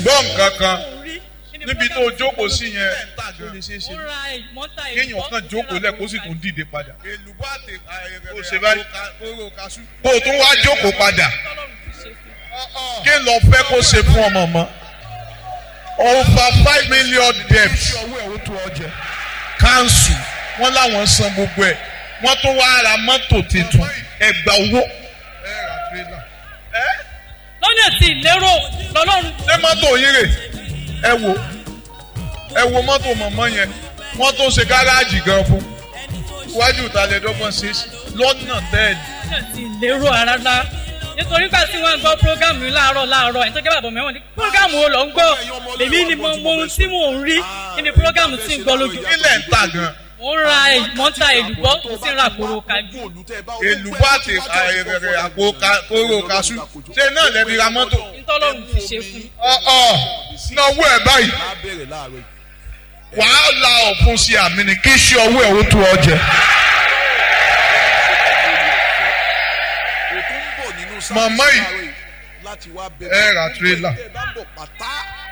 gbọ́ nǹkan kan níbi tó jókòó sí yẹn ó lè ṣeé ṣe ó ra mọ́tà kéèyàn kan jókòó lẹ̀ kó sì tún dìde padà èlùbọ́ àti Ó ṣe báyìí. kóró kaṣú. kó o tún wá jókòó padà kí lọ fẹ́ kó ṣe fún ọmọ mọ́ over five million debt ọwọ́ ẹ̀ ó tó ọjẹ́. council wọ́n láwọn san gbogbo ẹ̀ wọ́n tún wá ra mọ́tò tuntun ẹgbà owó ẹ ra tírélà. lọ́nà tí ìlérò lọ́lọ́run ṣé mọ́tò yín rè ẹ wo ẹ wo mọ́tò mọ̀mọ́ yẹn wọ́n tó ṣe gáràjì gan fún iwájú ìtàlẹ́dọ́gbọ̀n ṣe lọ́nà tẹ́ẹ̀lì lọ́nà tí ìlérò rárá nítorí gbà tí wọ́n ń gbọ́ prógámù yìí láàárọ̀ láàárọ̀ ẹ̀ tó jẹ́ bàbá mẹ́wọ̀n ní prógámù wo lọ ń gbọ́ lèmi ni mo mọ ohun tí mò ń rí kí ni prógámù tí ń gbọ́ lójú ilẹ̀ ń tà gan mo ń ra mọ́tà èlùbọ́ mo sì ń ra kóró kájú èlùbọ́ àti àìrẹ̀rẹ̀ àpò ka- kóró kaṣú ṣé náà lẹ́bi ra mọ́tò nítọ́lọ́run ti ṣe fún ọ̀ọ́ náwó ẹ̀ báyìí wàá la ọ̀fun sí àmì ni kí ṣe ọwọ́ ẹ̀ ó tó ọjẹ́ Màmá yìí, láti wá ẹ ra tírélà. ẹ bá ń bọ̀ pátá